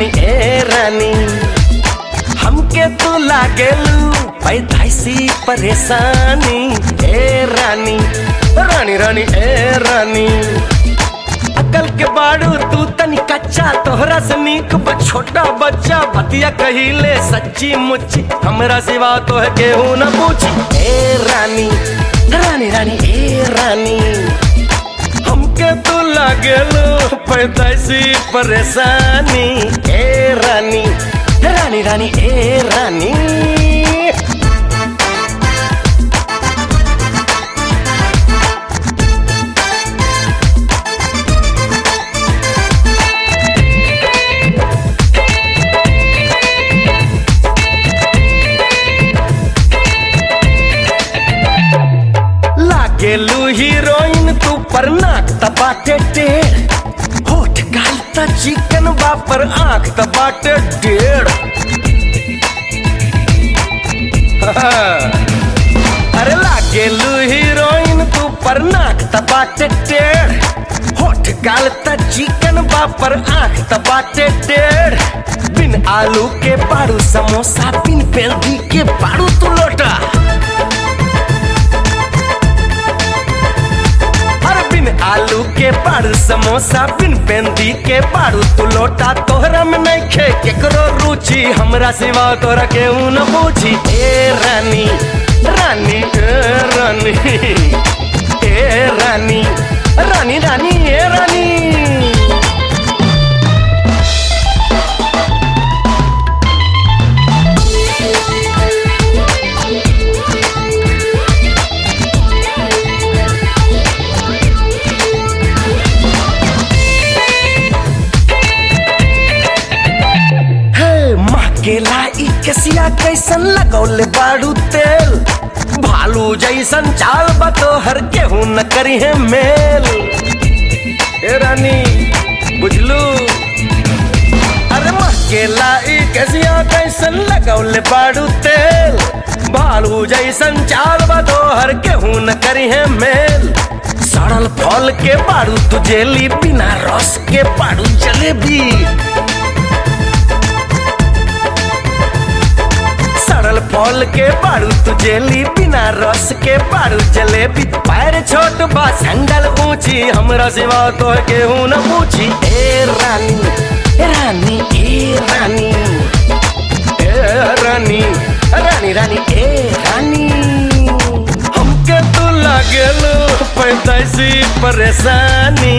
रानी ए रानी हमके तू लागेलू पैदाइसी परेशानी ए रानी रानी रानी ए रानी अकल के बाड़ू तू तनी कच्चा तोहरा से नीक बा छोटा बच्चा बतिया कहिले सच्ची मुच्ची हमरा सिवा तो है केहू न पूछी ए रानी रानी रानी ए रानी हमके तू लागेलो पैदाइशी परेशानी ए रानी रानी रानी ए रानी लागेलू हीरोइन तू पर नाक तपाटे टेढ़ होठ गाल त चिकन बापर आंख तपाटे डेढ़ अरे लागेलू हीरोइन तू पर नाक तपाटे टेढ़ होठ गाल त चिकन बापर आंख तपाटे टेढ़ बिन आलू के पाड़ू समोसा बिन पेल्दी के पाड़ू तू लोटा अरे बिन आलू के पाड़ू समोसा बिन पेंदी के पाड़ू तू लोटा तोहरा में नहीं खे केकरो रुचि हमरा सिवा तोरा के न पूछी ए रानी रानी ए रानी ए रानी रानी रानी ए रानी हे माँ के लाई कसिया कैसन लगौले बाड़ू तेल भालू जैसन चाल बतो हर केहू न करी है मेल ए रानी बुझलू अरे माँ के लाई कसिया कैसन लगौले बाड़ू तेल भालू जैसन चाल बतो हर केहू न करी है मेल सड़ल फल के बाड़ू तू जेली बिना रस के बाड़ू जलेबी सड़ल फल के बारू तू जेली बिना रस के बारू जलेबी पैर छोट बा संगल ऊंची हमरा सिवा तो केहू न पूछी ए रानी ए रानी ए रानी ए रानी रानी रानी ए रानी हमके तू लागेलो पैदाइशी परेशानी